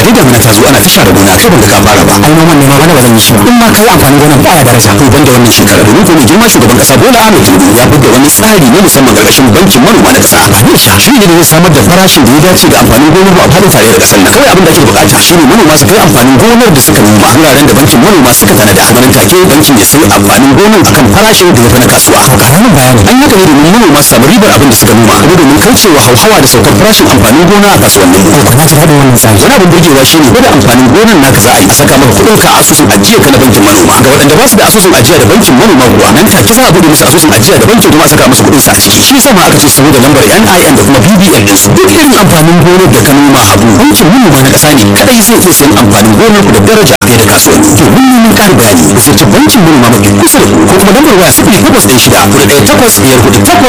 dai damuna ta zo ana ta share gona kai banga ka fara ba ai noman ne ma bana ba zan yi shi ba in ma kai amfanin gonan ba ya daraja to banda wannan shekara domin ko mai girma shugaban kasa Bola Ahmed Tinubu ya buga wani tsari na musamman karkashin bankin manoma na kasa Anisha shi ne zai samar da farashin da ya dace ga amfanin gonar ba a fadin tarayyar kasar nan kawai abin da ake bukata shine manoma su kai amfanin gonar da suka noma wuraren da bankin manoma suka tanada nan take bankin ya sai amfanin gonar akan farashin da ya fi na kasuwa to karamin bayani an haka ne domin manoma su samu ribar abin da suka noma kuma domin kaucewa hauhawa da saukar farashin amfanin gona a kasuwannin ko na ji daɗin wannan tsari wani abin burgewa shine ko da amfanin gonar naka za a yi a saka maka kuɗin ka a asusun ajiya ka na bankin manoma ga waɗanda ba su da asusun ajiya da bankin manoma kuwa nan take za a buɗe musu asusun ajiya da bankin kuma a saka musu kuɗin sa a ciki shi yasa ma aka ce saboda lambar NIN da kuma BBN din su duk irin amfanin gonar da ka noma abu bankin manoma na ƙasa ne kadai zai iya sayan amfanin gonar ku da daraja fiye da kasuwanni domin neman ƙarin bayani ku ziyarci bankin manoma mafi kusa da ku ko kuma lambar waya sifili takwas ɗaya shida hudu ɗaya takwas biyar hudu takwas